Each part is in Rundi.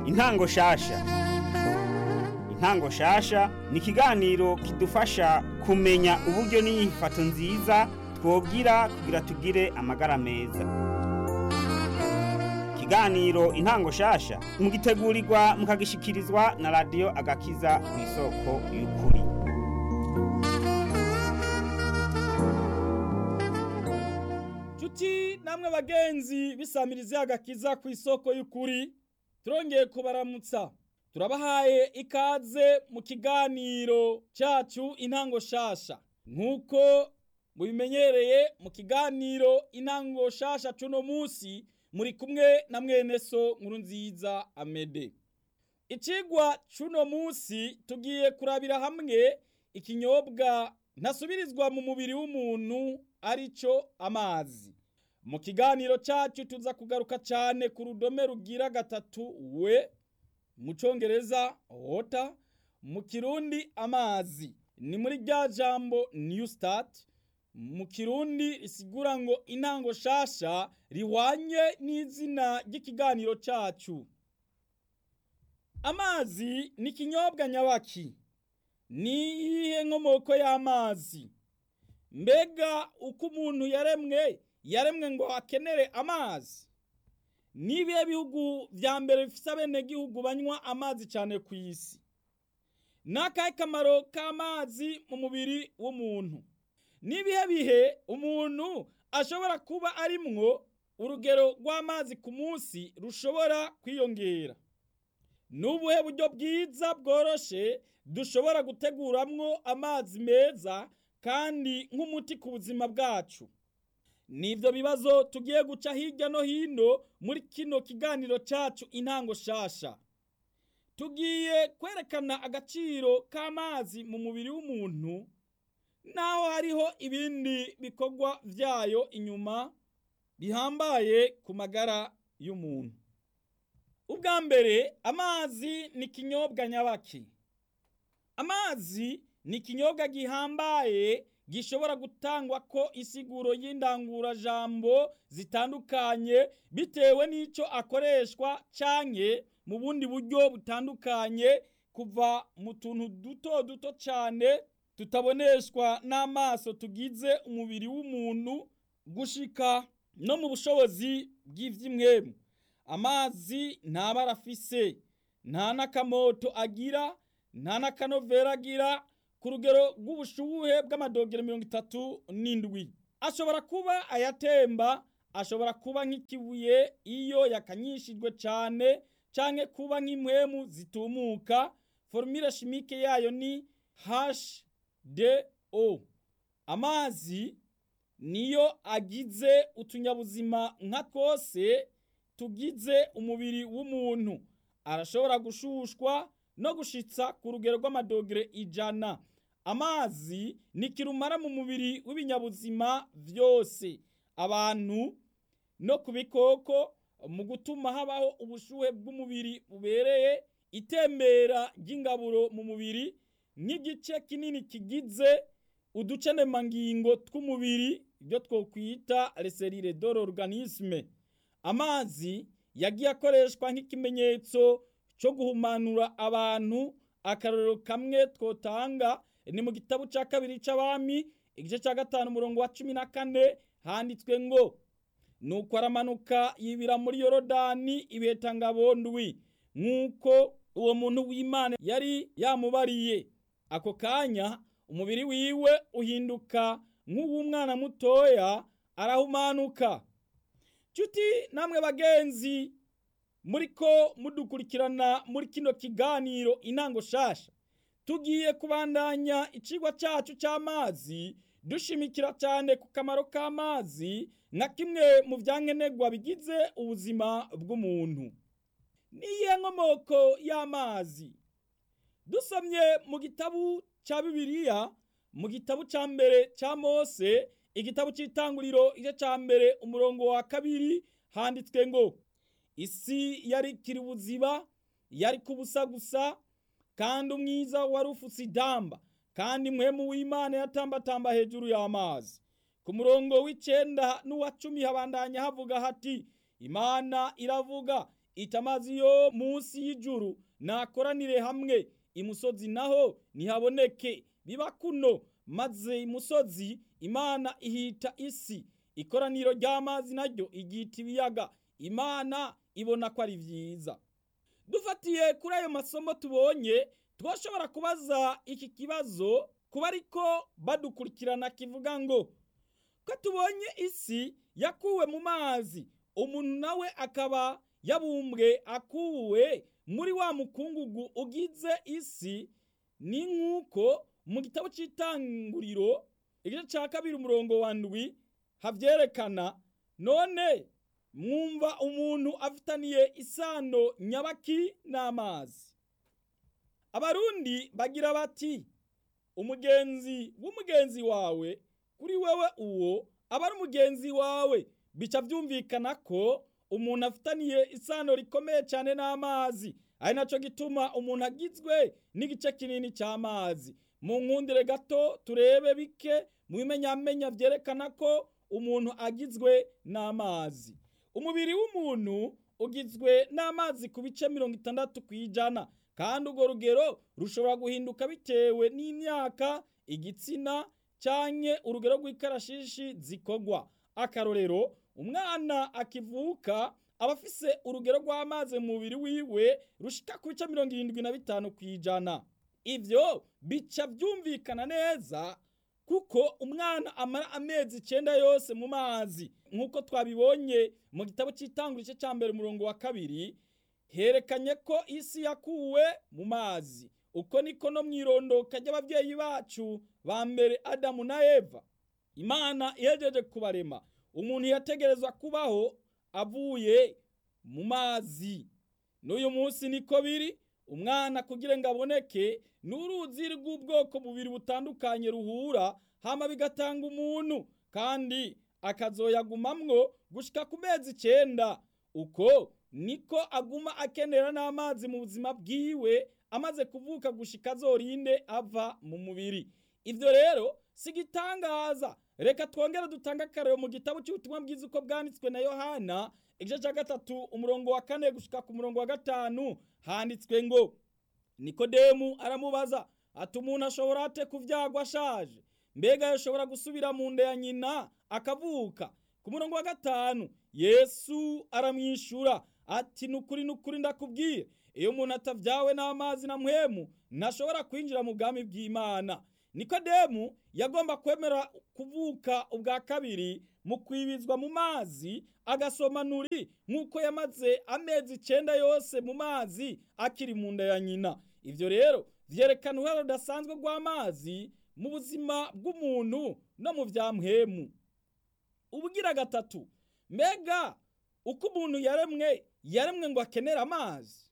intango shasha intango shasha ni ikiganiro kidufasha kumenya uburyo n'inyifato nziza twogira kugira tugire amagara meza ikiganiro intango shasha mugitegurirwa mukagishikirizwa na radiyo agakiza ku isoko y'ukuri Chuti namwe bagenzi bisamiriza agakiza ku isoko y'ukuri turongeye kubaramutsa turabahaye ikaze mu kiganiro cyacu intango shasha nk'uko mubimenyereye mu kiganiro intango shasha cuno munsi muri kumwe na mwene so nkuru nziza amede icigwa cuno munsi tugiye kurabira hamwe ikinyobwa ntasubirizwa mu mubiri w'umuntu arico amazi mu kiganiro cyacu tuza kugaruka cyane ku rudome rugira gatatu we mu cyongereza water mu kirundi amazi ni muri rya jambo new start mu kirundi risigura ngo intango shasha rihwanye n'izina ry'ikiganiro cyacu amazi ni ikinyobwa nyabaki ni iyihe nkomoko y'amazi mbega uko umuntu yaremwe yaremwe ngo akenere amazi n'ibihe bihugu vya mbere bifise abenegihugu banywa amazi cyane ku isi n'akahe kamaro k'amazi mu mubiri w'umuntu n'ibihe bihe umuntu ashobora kuba arimwo urugero rw'amazi ku munsi rushobora kwiyongera n'ubuhe buryo bwiza bworoshe dushobora guteguramwo amazi meza kandi nk'umuti ku buzima bwacu nivyo bibazo tugiye guca hirya no hino muri kino kiganiro cacu intango shasha tugiye kwerekana agaciro k'amazi mu mubiri w'umuntu naho hariho ibindi bikorwa vyayo inyuma bihambaye ku magara y'umuntu ubwa mbere amazi ni ikinyobwa nyabaki amazi ni ikinyobwa gihambaye gishobora gutangwa ko isiguro y'indangurajambo zitandukanye bitewe n'icyo akoreshwa canke mu bundi buryo butandukanye kuva mu tuntu duto duto cyane tutaboneshwa n'amaso tugize umubiri w'umuntu gushika no mu bushobozi bw'ivy'imwemu amazi nta bara afise nta n'akamoto agira nta n'akanovera agira ku rugero rw'ubushuhe bw'amadogero mirongo itatu n'indwi ashobora kuba ayatemba ashobora kuba nk'ikibuye iyo yakanyishijwe cyane canke kuba nk'impwemu zitumuka formule chimique yayo ni HDO amazi niyo agize utunyabuzima nka twose tugize umubiri w'umuntu arashobora gushushwa no gushitsa ku rugero rw'amadogere ijana amazi ni kirumara mu mubiri w'ibinyabuzima vyose abantu no ku bikoko mu gutuma habaho ubushuhe bw'umubiri bubereye itembera ry'ingaburo mu mubiri nk'igice kinini kigize uducenemangingo tw'umubiri ibyo twokwita reserire de l'organisme amazi yagiye akoreshwa nk'ikimenyetso cyo guhumanura abantu akarorero kamwe twotanga ni mu gitabo cya kabiri c'abami igice cya gatanu umurongo wa cumi na kane handitswe ngo nuko aramanuka yibira muri yorodani ibetangabo ndwi nk'uko uwo muntu w'imana yari yamubariye ako kanya umubiri wiwe uhinduka nk'uw'umwana mutoya arahumanuka nshuti namwe bagenzi muriko mudukurikirana muri kino kiganiro intango shasha tugiye kubandanya icigwa cacu c'amazi dushimikira cyane ku kamaro k'amazi nka kimwe mu vyankenerwa bigize ubuzima bw'umuntu niyihe nkomoko y'amazi dusomye mu gitabu ca bibiliya mu gitabu ca mbere ca mose igitabu c'itanguriro igice ca mbere umurongo wa kabiri handitswe ngo isi yari ikiri ubuziba yari kubusa gusa kandi umwiza wari ufutse idamba kandi mwemu w'imana yatambatamba hejuru y'amazi ku murongo w'icenda n'uwa cumi habandanya havuga hati imana iravuga iti amazi yo munsi y'ijuru nakoranire hamwe imusozi naho ntihaboneke biba kuno maze imusozi imana ihita isi ikoraniro ry'amazi naryo igita ibiyaga imana ibona ko ari vyiza dufatiye kuri ayo masomo tubonye twashobora kubaza iki kibazo kuba ariko badukurikirana kivuga ngo ko tubonye isi yakuwe mu mazi umuntu nawe akaba yabumbwe akuwe muri wa mukungugu ugize isi ni nk'uko mu gitabo cy'itanguriro igice cya kabiri umurongo wa ndwi habyerekana none mwumva umuntu afitaniye isano nyabaki n'amazi abarundi bagira bati umugenzi w'umugenzi wawe kuri wewe uwo aba ari umugenzi wawe bica byumvikana ko umuntu afitaniye isano rikomeye cyane n'amazi ari nacyo gituma umuntu agizwe n'igice kinini cy'amazi mu nkundire gato turebe bike mu bimenyamenya byerekana ko umuntu agizwe n'amazi umubiri w'umuntu ugizwe n'amazi ku bice mirongo itandatu ku ijana kandi urwo rugero rushobora guhinduka bitewe n'imyaka igitsina cyangwa urugero rw'ikarashishi zikogwa akarorero umwana akivuka aba afise urugero rw'amazi mu mubiri wiwe rushika ku bice mirongo irindwi na bitanu ku ijana ivyo bica byumvikana neza kuko umwana amara amezi icyenda yose mu mazi nk'uko twabibonye mu gitabo cy'itangura igice cya mbere umurongo wa kabiri herekanye ko isi yakuwe mu mazi uko niko no mu irondoka ry'ababyeyi bacu ba mbere adamu na eva imana ihejeje kubarema umuntu yategerezwa kubaho avuye mu mazi n'uyu munsi niko biri umwana kugira ngo aboneke n'uruzi rw'ubwoko bubiri butandukanye ruhura hama bigatanga umuntu kandi akazoyagumamwo gushika ku mezi icyenda uko niko aguma akenera n'amazi mu buzima bwiwe amaze kuvuka gushika azorinde ava mu mubiri ivyo rero si igitangaza reka twongere dutange akarero mu gitabo cy'ubutumwa bwiza uko bwanditswe na yohana igice cya gatatu umurongo wa kane gushika ku murongo wa gatanu handitswe ngo nikodemu aramubaza ati umuntu ashobora ate kuvyagwa ashaje mbega yashobora gusubira mu nda ya nyina akavuka ku murongo wa gatanu yesu aramwishura ati nukuri nukuri ndakubwiye iyo umuntu atavyawe n'amazi na mpwemu ntashobora kwinjira mu bwami bw'imana nikodemu yagomba kwemera kuvuka ubwa kabiri mu kwibizwa mu mazi agasoma nuri nk'uko yamaze amezi icenda yose mu mazi akiri mu nda ya nyina ivyo rero vyerekana uruhare rudasanzwe rw'amazi mu buzima bw'umuntu no mu vya mpwemu ubugira gatatu mbega uko umuntu yaremwe yaremwe ngo akenere amazi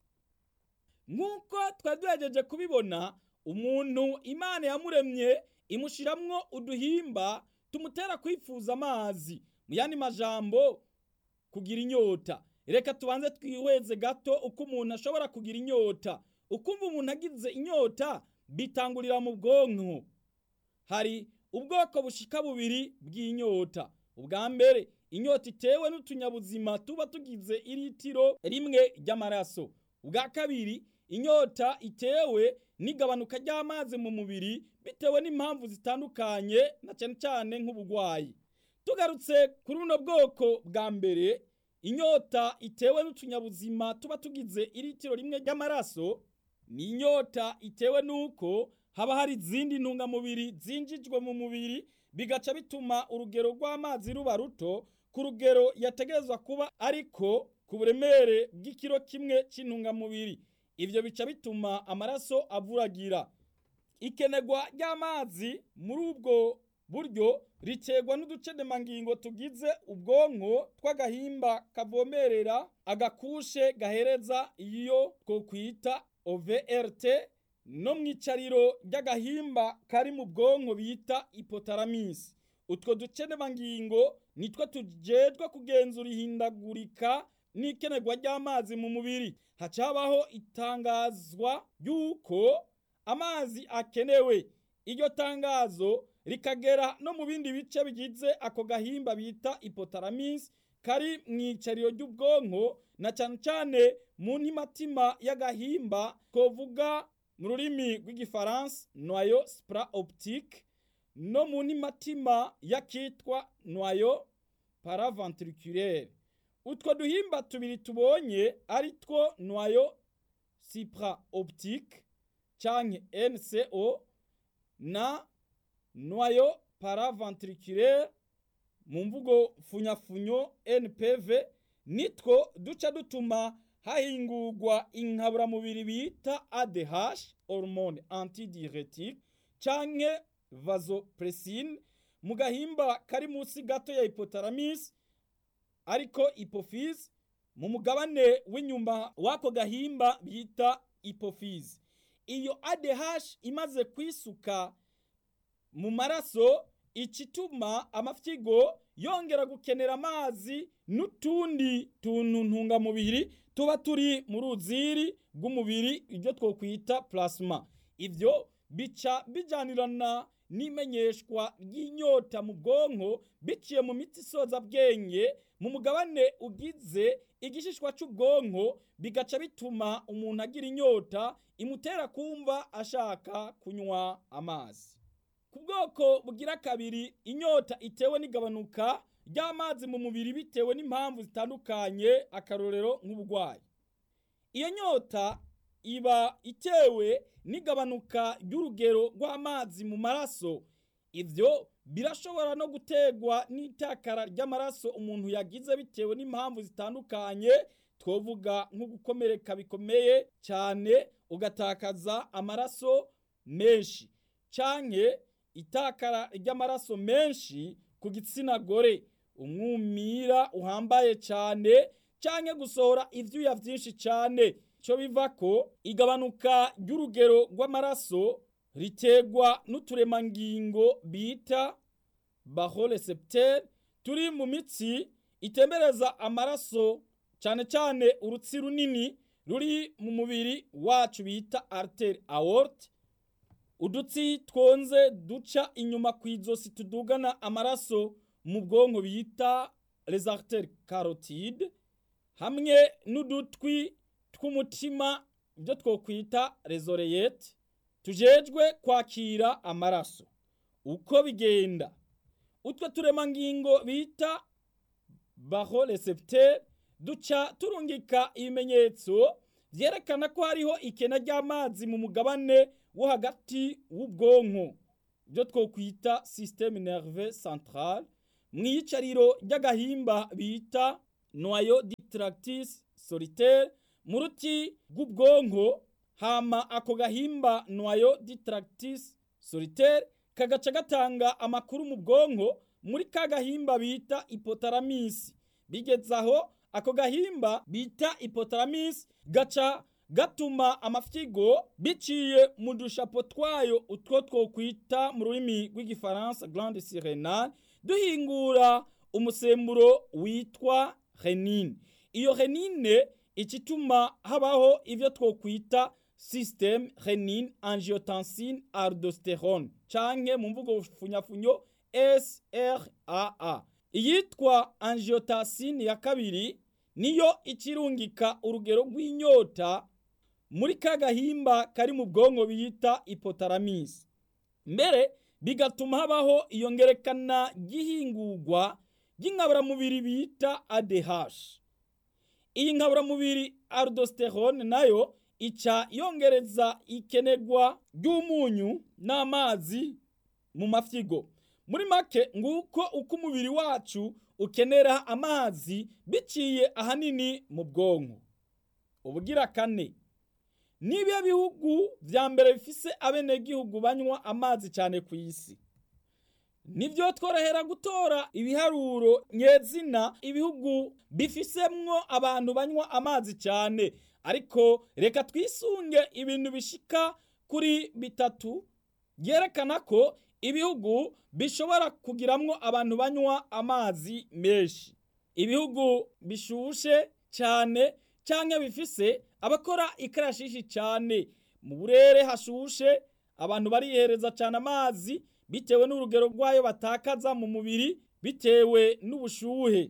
nk'uko twari duhejeje kubibona umuntu imana yamuremye imushiramwo uduhimba tumutera kwifuza amazi mu yandi majambo kugira inyota reka tubanze twihweze gato uko umuntu ashobora kugira inyota ukumva umuntu agize inyota bitangurira mu bwonko hari ubwoko bushika bubiri bw'inyota ubwa mbere inyota itewe n'utunyabuzima tuba tugize iritiro rimwe ry'amaraso ubwa kabiri inyota itewe n'igabanuka ry'amazi mu mubiri bitewe n'impamvu zitandukanye na cyane cyane nk'ubugwayi tugarutse kuri buno bwoko bwa mbere inyota itewe n'utunyabuzima tuba tugize iritiro rimwe ry'amaraso ni inyota itewe n'uko haba hari izindi ntungamubiri zinjijwe mu mubiri bigaca bituma urugero rw'amazi ruba ruto ku rugero yategerezwa kuba ariko ku buremere bw'ikiro kimwe cy'intungamubiri ivyo bica bituma amaraso avuragira ikenerwa ry'amazi muri ubwo buryo riterwa n'uducedemangingo tugize ubwonko tw'agahimba kavomerera agakushe gahereza iyo twokwita OVRT no mu icariro ry'agahimba kari mu bwonko bita hypothalamus utwo ducedemangingo nitwo tujejwe kugenzura ihindagurika n'ikenerwa ry'amazi mu mubiri hacabaho itangazwa ry'uko amazi akenewe iryo tangazo rikagera no mu bindi bice bigize ako gahimba bita hypothalamus kari mu icariro ry'ubwonko na cyane cyane mu ntimatima y'agahimba twovuga mu rurimi rw'igifaransa noyo spra optique no mu ntimatima y'akitwa noyo paraventriculaire utwo duhimba tubiri tubonye ari two noyo supra optique canke NCO na noyo paraventriculaire mu mvugo funyafunyo NPV nitwo duca dutuma hahingurwa inkaburamubiri bita ADH hormone antidiuretique canke vasopressine mu gahimba kari munsi gato ya hypothalamus ariko hypophyse mu mugabane w'inyuma w'ako gahimba bita hypophyse iyo ADH imaze kwisuka mu maraso ikituma amafyigo yongera gukenera amazi n'utundi tuntu ntungamubiri tuba turi mu ruziri rw'umubiri ibyo twokwita plasma ivyo bica bijanirana n'imenyeshwa ry'inyota mu bwonko biciye mu mitsi isoza bwenge mu mugabane ugize igishishwa cy'ubwonko bigaca bituma umuntu agira inyota imutera kumva ashaka kunywa amazi ku bwoko bugira kabiri inyota itewe n'igabanuka ry'amazi mu mubiri bitewe n'impamvu zitandukanye akarorero nk'uburwayi iyo nyota iba itewe n'igabanuka ry'urugero rw'amazi mu maraso ivyo birashobora no gutegwa n'itakara ry'amaraso umuntu yagize bitewe n'impamvu zitandukanye twovuga nko gukomereka bikomeye cyane ugatakaza amaraso menshi canke itakara ry'amaraso menshi ku gitsina gore umwumira uhambaye cyane canke gusohora ivyuya vyinshi cyane cyo biva ko igabanuka ry'urugero rw'amaraso ritegwa n'uturemangingo bita bahorecepteur turi mu mitsi itembereza amaraso cyane cyane urutsi runini ruri mu mubiri wacu bita artère aorte udutsi twonze duca inyuma ku izosi tudugana amaraso mu bwonko bita les artères carotides hamwe n'udutwi tw'umutima ibyo twokwita les oreillettes tujejwe kwakira amaraso uko bigenda utwo turemangingo bita bahorecepteur duca turungika ibimenyetso vyerekana ko hariho ikena ry'amazi mu mugabane wo hagati w'ubwonko ibyo twokwita systeme nerveux central mu iyicariro ry'agahimba bita noyau distractus solitaire mu ruti rw'ubwonko hama ako gahimba noyau distractus solitaire kagaca gatanga amakuru mu bwonko muri ka gahimba bita hypothalamus bigeze aho ako gahimba bita hypothalamus gaca gatuma amafyigo biciye mu dushapo twayo utwo twokwita mu rurimi rw'igifaransa glande sirenale duhingura umusemburo witwa renine iyo renine ikituma habaho ivyo twokwita systeme renine angiotensine aldosterone canke mu mvugo funyafunyo SRAA iyitwa angiotensine ya kabiri niyo ikirungika urugero rw'inyota muri ka gahimba kari mu bwonko bita hypothalamus mbere bigatuma habaho iyongerekana ry'ihingurwa ry'inkaburamubiri bita ADH iyi nkaburamubiri aldosterone nayo ica yongereza ikenerwa ry'umunyu n'amazi mu mafyigo muri make nguko uko umubiri wacu ukenera amazi biciye ahanini mu bwonko ubugira kane nibiya bihugu vya mbere bifise abenegihugu banywa amazi cyane ku isi nibyo tworohera gutora ibiharuro nyezina ibihugu bifisemwo abantu banywa amazi cyane ariko reka twisunge ibintu bishika kuri bitatu byerekana ko ibihugu bishobora kugiramwo abantu banywa amazi menshi ibihugu bishushe cyane cyangwa bifise abakora ikarashishi cyane mu burere hashushe abantu barihereza cyane amazi bitewe n'urugero rwayo batakaza mu mubiri bitewe n'ubushuhe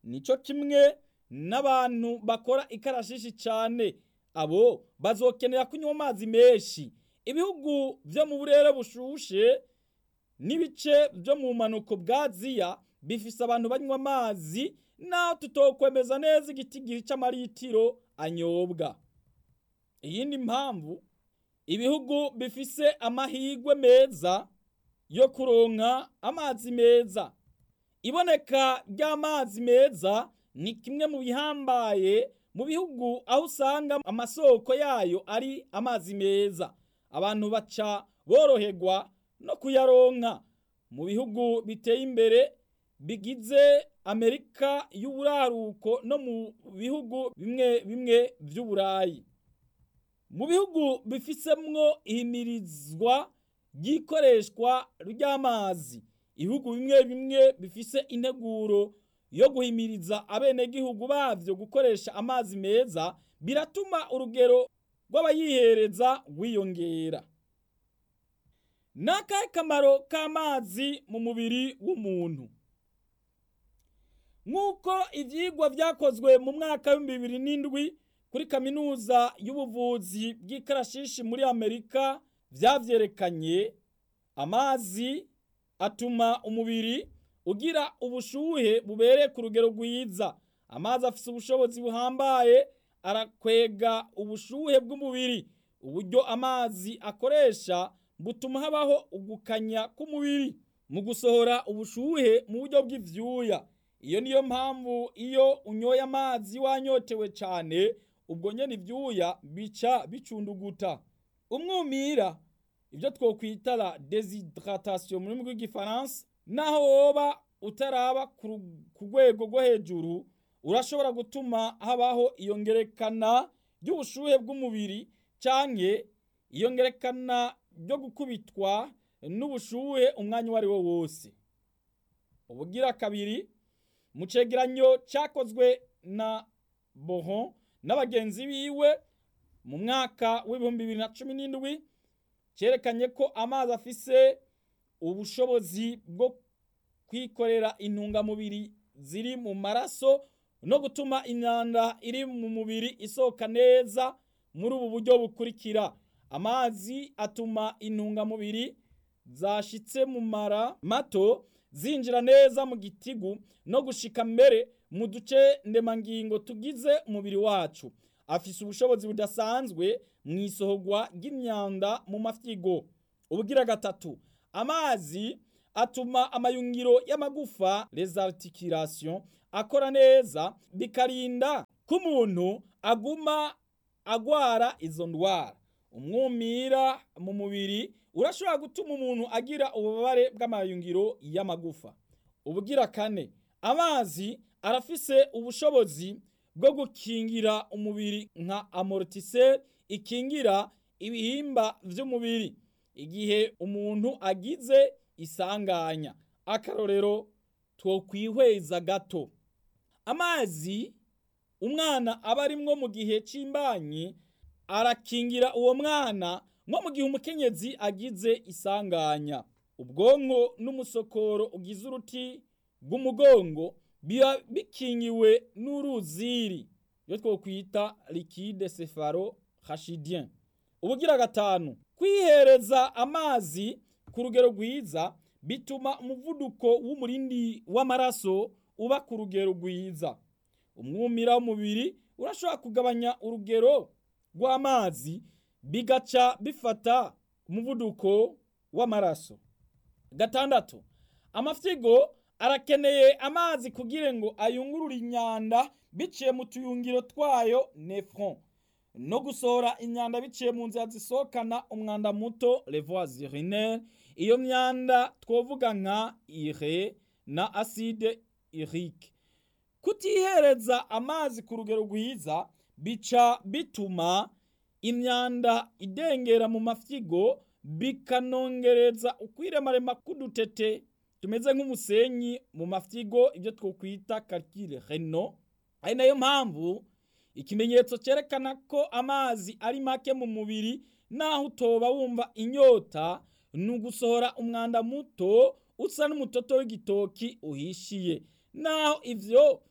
nico kimwe n'abantu bakora ikarashishi cyane abo bazokenera kunywa amazi menshi ibihugu byo mu burere bushushe n'ibice byo mu manuko bwa aziya bifise abantu banywa amazi naho tutokwemeza neza igitigiri cy'amaritiro anyobwa iyindi mpamvu ibihugu bifise amahigwe meza yo kuronka amazi meza iboneka ry'amazi meza ni kimwe mu bihambaye mu bihugu aho usanga amasoko yayo ari amazi meza abantu baca boroherwa no kuyaronka mu bihugu biteye imbere bigize amerika y'uburaruko no mu bihugu bimwe bimwe by'uburayi mu bihugu bifisemwo ihimirizwa ry'ikoreshwa ry'amazi ibihugu bimwe bimwe bifise integuro yo guhimiriza abenegihugu bavyo gukoresha amazi meza biratuma urugero rw'abayihereza rwiyongera n'akahe kamaro k'amazi mu mubiri w'umuntu nk'uko ivyigwa vyakozwe mu mwaka w'ibihumbi bibiri n'indwi kuri kaminuza y'ubuvuzi bw'ikarashishi muri amerika vyavyerekanye amazi atuma umubiri ugira ubushuhe bubereye ku rugero rwiza amazi afise ubushobozi buhambaye arakwega ubushuhe bw'umubiri uburyo amazi akoresha butuma habaho ugukanya k'umubiri mu gusohora ubushuhe mu buryo bw'ivyuya iyo niyo mpamvu iyo unyoye amazi wanyotewe cyane ubwo nyene ivyuya bica bicunduguta umwumira ibyo twokwita la desidratation mu rurimi rw'igifaransa naho woba utaraba ku rwego rwo hejuru urashobora gutuma habaho iyongerekana ry'ubushuhe bw'umubiri canke iyongerekana ryo gukubitwa n'ubushuhe umwanya uwo ari wo wose ubugira kabiri mu cegeranyo cyakozwe na bohon n'abagenzi biwe mu mwaka w'ibihumbi bibiri na cumi n'indwi cyerekanye ko amazi afise ubushobozi bwo kwikorera intungamubiri ziri mu maraso no gutuma imyanda iri mu mubiri isohoka neza muri ubu buryo bukurikira amazi atuma intungamubiri zashitse mu mara mato zinjira neza mu gitigu no gushika mbere mu duce ndemangingo tugize umubiri wacu afise ubushobozi budasanzwe mu isohorwa ry'imyanda mu mafyigo ubugira gatatu amazi atuma amayungiro y'amagufa les articulations akora neza bikarinda ko umuntu aguma agwara izo ndwara umwumira mu mubiri urashobora gutuma umuntu agira ububabare bw'amayungiro y'amagufa ubugira kane amazi arafise ubushobozi bwo gukingira umubiri nka amortiseur ikingira ibihimba vy'umubiri igihe umuntu agize isanganya akarorero twokwihweza gato amazi umwana aba arimwo mu gihe c'imbanyi arakingira uwo mwana nko mu gihe umukenyezi agize isanganya ubwonko n'umusokoro ugize uruti rw'umugongo biba bikingiwe n'uruziri iyo twokwita liquide cefalo rachidien ubugira gatanu kwihereza amazi ku rugero rwiza bituma umuvuduko w'umurindi w'amaraso uba ku rugero rwiza umwumira w'umubiri urashobora kugabanya urugero rw'amazi bigaca bifata umuvuduko w'amaraso gatandatu amafyigo arakeneye amazi kugira ngo ayungurure imyanda biciye mu tuyungiro twayo nefron no gusohora imyanda biciye mu nzira zisohokana umwanda muto levois urinaire iyo myanda twovuga nka ire na acide urique kutihereza amazi ku rugero rwiza bica bituma imyanda idengera mu mafyigo bikanongereza ukwiremarema k'udutete tumeze nk'umusenyi mu mafyigo ibyo twokwita calcule reno ari nayo mpamvu ikimenyetso cyerekana ko amazi ari make mu mubiri naho utoba wumva inyota ni ugusohora umwanda muto usa n'umutoto w'igitoki uhishiye naho ivyo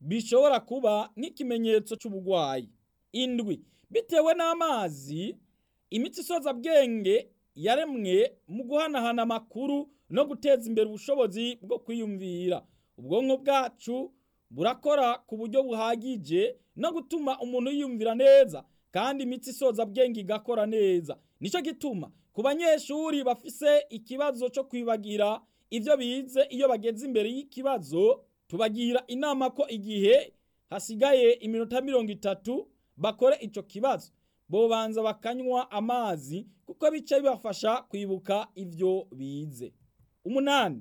bishobora kuba nk'ikimenyetso cy'uburwayi indwi bitewe n'amazi imitsi isoza bwenge yaremwe mu guhanahana amakuru no guteza imbere ubushobozi bwo kwiyumvira ubwonko bwacu burakora ku buryo buhagije no gutuma umuntu yiyumvira neza kandi imitsi isoza bwenge igakora neza nicyo gituma ku banyeshuri bafise ikibazo cyo kwibagira ibyo bize iyo bageze imbere y'ikibazo tubagira inama ko igihe hasigaye iminota mirongo itatu bakore icyo kibazo bobanza bakanywa amazi kuko bica bibafasha kwibuka ibyo bize umunani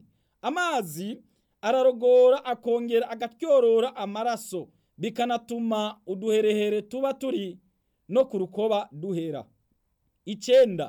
amazi ararogora akongera agatyorora amaraso bikanatuma uduherehere tuba turi no ku rukoba duhera icenda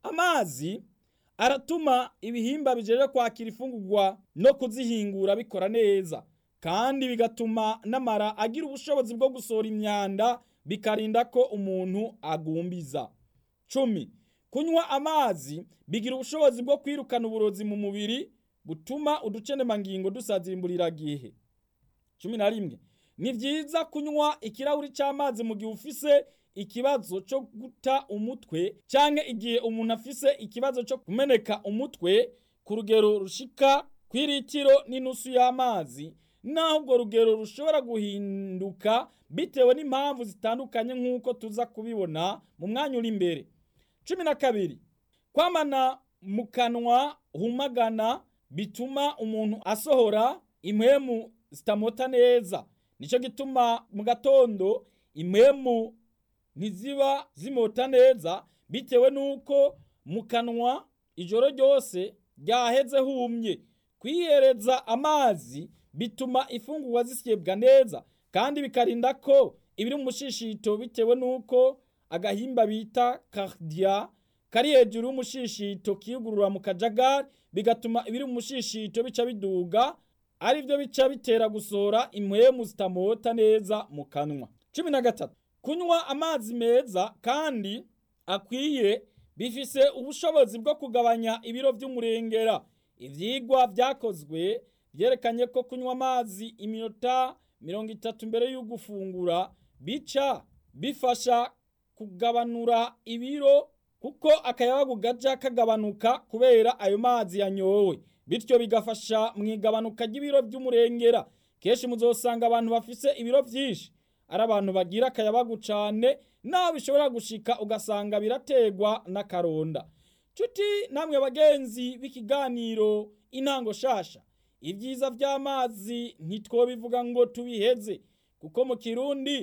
amazi aratuma ibihimba bijeje kwakira ifungurwa no kuzihingura bikora neza kandi bigatuma n'amara agira ubushobozi bwo gusohora imyanda bikarinda ko umuntu agumbiza cumi kunywa amazi bigira ubushobozi bwo kwirukana uburozi mu mubiri butuma uducenemangingo dusazimburira gihe cumi na rimwe ni byiza kunywa ikirahuri cy'amazi mu gihe ufise ikibazo cyo guta umutwe cyangwa igihe umuntu afise ikibazo cyo kumeneka umutwe ku rugero rushika ku iritiro n'inusu y'amazi naho urwo rugero rushobora guhinduka bitewe n'impamvu zitandukanye nk'uko tuza kubibona mu mwanya uri imbere cumi na kabiri kwamana mu kanwa humagana bituma umuntu asohora impwemu zitamota neza nicyo gituma mu gatondo impwemu ntiziba zimota neza bitewe n'uko mu kanwa ijoro ryose ryaheze humye kwihereza amazi bituma ifungurwa zisyebwa neza kandi bikarinda ko ibiri mu mushishito bitewe n'uko agahimba bita kardiya kari hejuru y'umushishito kiyugurura mu kajagari bigatuma ibiri mu mushishito bica biduga ari byo bica bitera gusohora impwemu zitamota neza mu kanwa cumi na gatatu kunywa amazi meza kandi akwiye bifise ubushobozi bwo kugabanya ibiro by'umurengera ivyigwa vyakozwe vyerekanye ko kunywa amazi iminota mirongo itatu mbere y'ugufungura bica bifasha kugabanura ibiro kuko akayabagu gaja kagabanuka kubera ayo mazi yanyowe bityo bigafasha mu igabanuka ry'ibiro by'umurengera kenshi muzosanga abantu bafise ibiro vyinshi ari abantu bagira akayabagu cane naho bishobora gushika ugasanga birategwa n'akaronda cuti namwe bagenzi b'ikiganiro intango shasha ibyiza by'amazi ntitwobivuga ngo tubiheze kuko mu kirundi